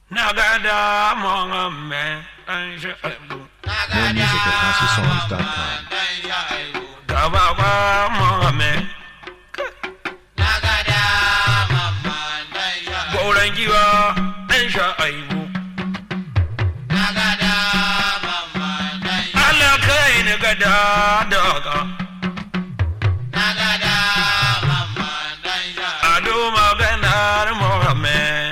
na gada Muhammad dan Shu'aibu More music at HouseOfSongs.com. gaba ba Muhammad gauran giwa dan Shu'aibu Allah kai ni gada daga ado maganar Muhammad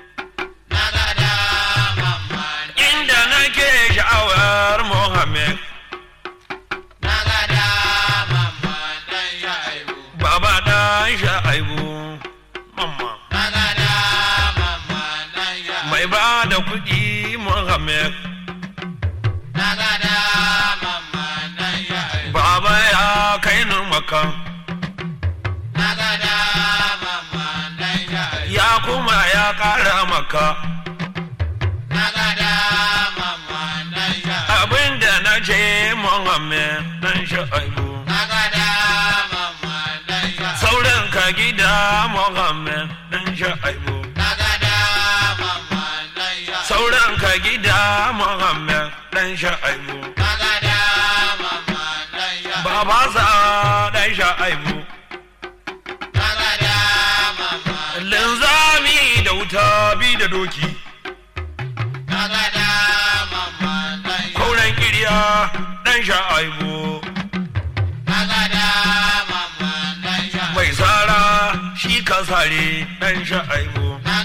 inda nake sha'awar Muhammad baba dan Shu'aibu mamma mai ba da kuɗi Muhammad baba ya kai ni maka ya kuma ya ƙara maka abinda na ce Muhammad dan Shu'aibu sauran ka gida Muhammad dan Shu'aibu sauran ka gida Muhammad dan Shu'aibu baba sa dan Shu'aibu linzami da wuta bi da doki kauran kiriya dan Shu'aibu mai sara shi ka sare dan Shu'aibu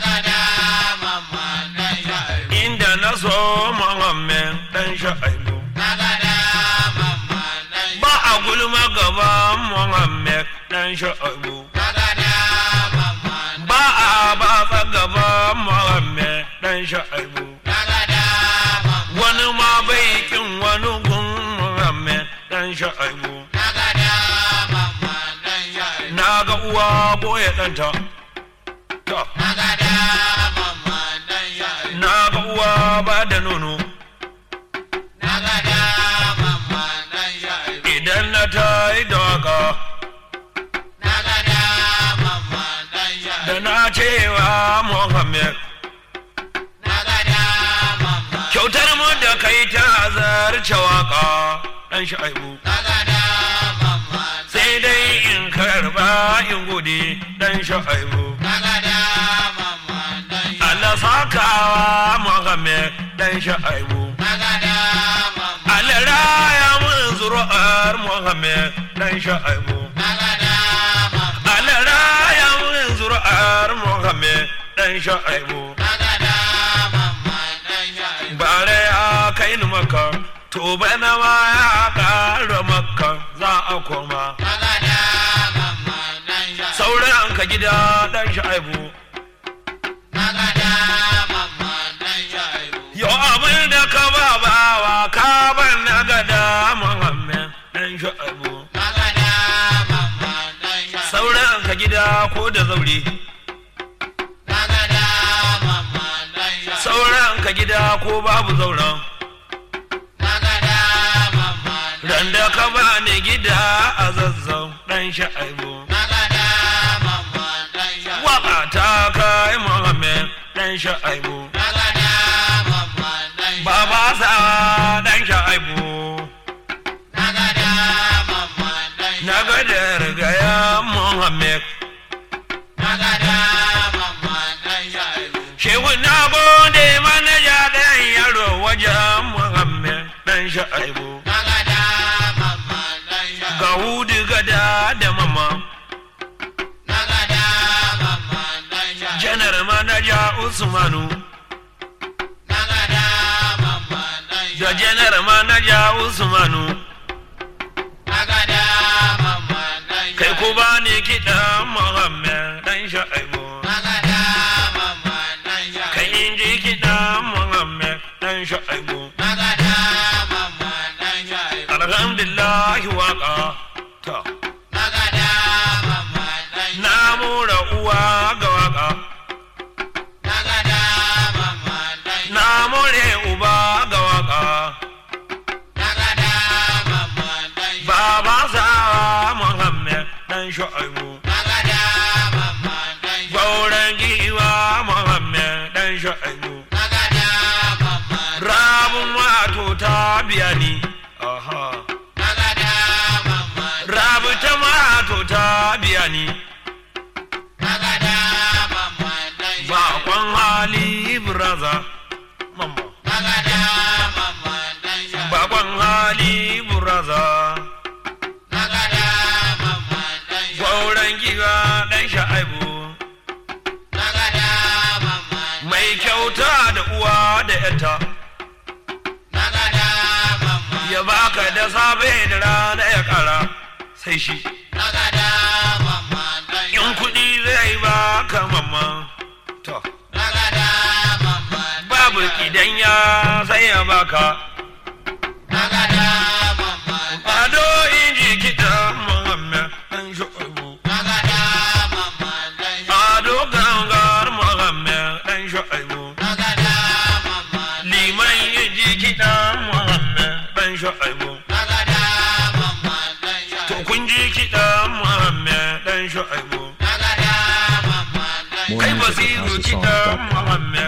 inda na so Muhammad dan Shu'aibu ba a gulma gaban Muhammad dan Shu'aibu ba a batsa gaban Muhammad dan Shu'aibu wani ma bai kin wani gun Muhammad dan Shu'aibu na ga uwa boye ɗanta ta na ga uwa ba da nono idan na ta yi daga da na cewa Muhammad kyautar mu da kai ta zarce waka dan Shu'aibu sai dai in karba in gode dan Shu'aibu Allah sakawa Muhammad dan Shu'aibu Allah raya mun zuru'ar Muhammad dan Shu'aibu Allah raya mun zuru'ar Muhammad dan Shu'aibu bare ya kai ni maka to bana ma ya ƙara maka za a koma sauran ka gida dan Shu'aibu Yo abin da ka ba bawa ka ban na gada Muhammad dan Shu'aibu sauran ka gida ko da zaure sauran ka gida ko babu zauren ran da ka ba ni gida a zazzau dan Shu'aibu waka ta kai Muhammad dan Shu'aibu baba sa dan Shu'aibu na ga da rigaya Muhammad Shehu na gode manaja dan yaro wajen Muhammad dan Shu'aibu ga hudu gada da mama janar manaja Usmanu da janar manaja Usmanu kai ku ba ni kiɗan Muhammad dan Shu'aibu kai in ji kiɗan Muhammad dan Shu'aibu alhamdulillah waka ta na mura uwa ga waka na more uba ga waka baba sa Muhammad dan Shu'aibu gauran giwa Muhammad dan Shu'aibu yata ya baka da safe da rana ya kara sai shi in kuɗi zai baka mamma to babu idan ya sai ya baka ado inji kiɗa muhammed ɗan shu'abu ado gangar muhammed ɗan shu'abu liman inji kiɗa muhammed ɗan shu'abu to kun ji kiɗa muhammed ɗan shu'abu More kai music at basiru kiɗa HouseOfSongs.com. muhammed